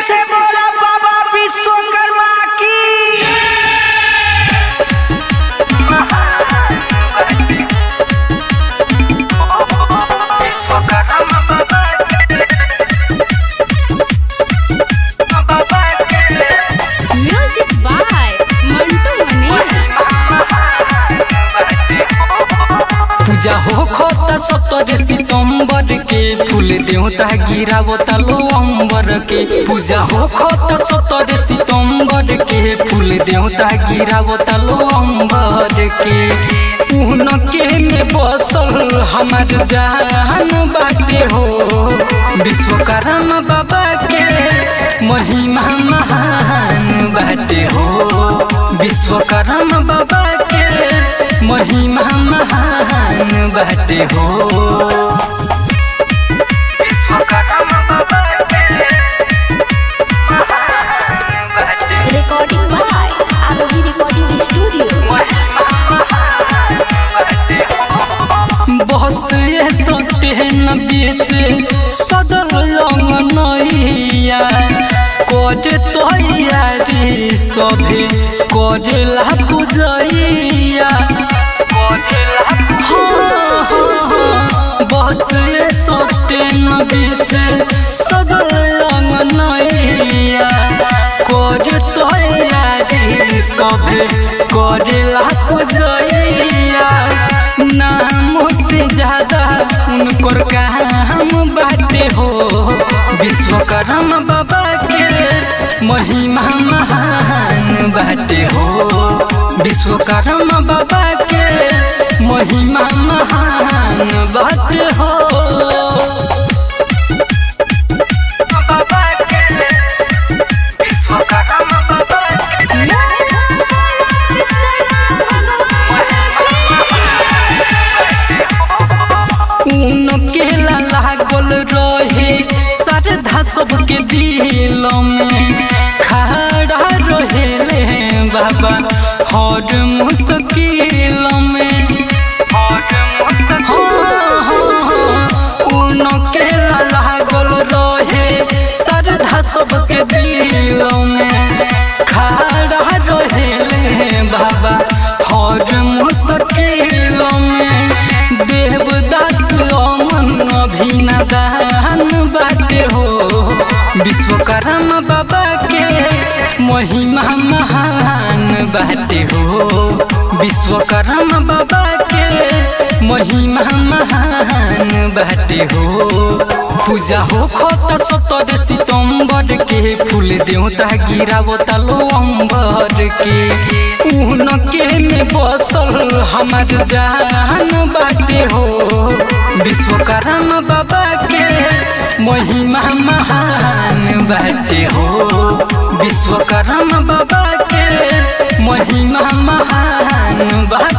से बोला बाबा विश्वकर्मा की म्यूजिक बाय मंटू मनीष पूजा हो खोता सत्तर सितंबर के फूल देवता गिरावता लो अंबर के पूजा हो खोता सत्तर सितंबर के फूल देवता गिरावता लो अंबर के उन के में बसल हमार जान बाटे हो विश्वकर्मा बाबा के महिमा महान बाटे हो विश्वकर्मा बाबा के महिमा महान बाटे हो recording by Arohi Recording Studio. बस ये सटे न बीच सजल नैया करे तैयारी सभे करेला पूजैया हाँ, हाँ, हाँ, बस ये सटे न बीच सजल नैया करे तैयारी सभे करेला पूजैया नाम से ज्यादा उनकर काम बाटे हो विश्वकर्मा बाबा के महिमा महान बाटे हो विश्वकर्मा बाबा के महिमा महान बाटे हो उनके लागल रहे श्रद्धा सबके दिल में खड़ा रहेले बाबा हर मुश्किल में हाँ, हाँ, हाँ, उनके लागल रहे श्रद्धा सबके दिल में खड़ा रहेले बाबा हर मुश्किल में देवदास अमन अभिनदान बाटे हो विश्वकर्मा बाबा के महिमा महान बाटे हो विश्वकर्मा बाबा के महिमा महान बाटे हो पूजा हो खोता सत्तर सितंबर के फूल देवता गिरावता लो अंबर के उन के में बसल हमार जान बाटे हो विश्वकर्मा बाबा के महिमा महान बाटे हो विश्वकर्मा बाबा के महिमा महान बाटे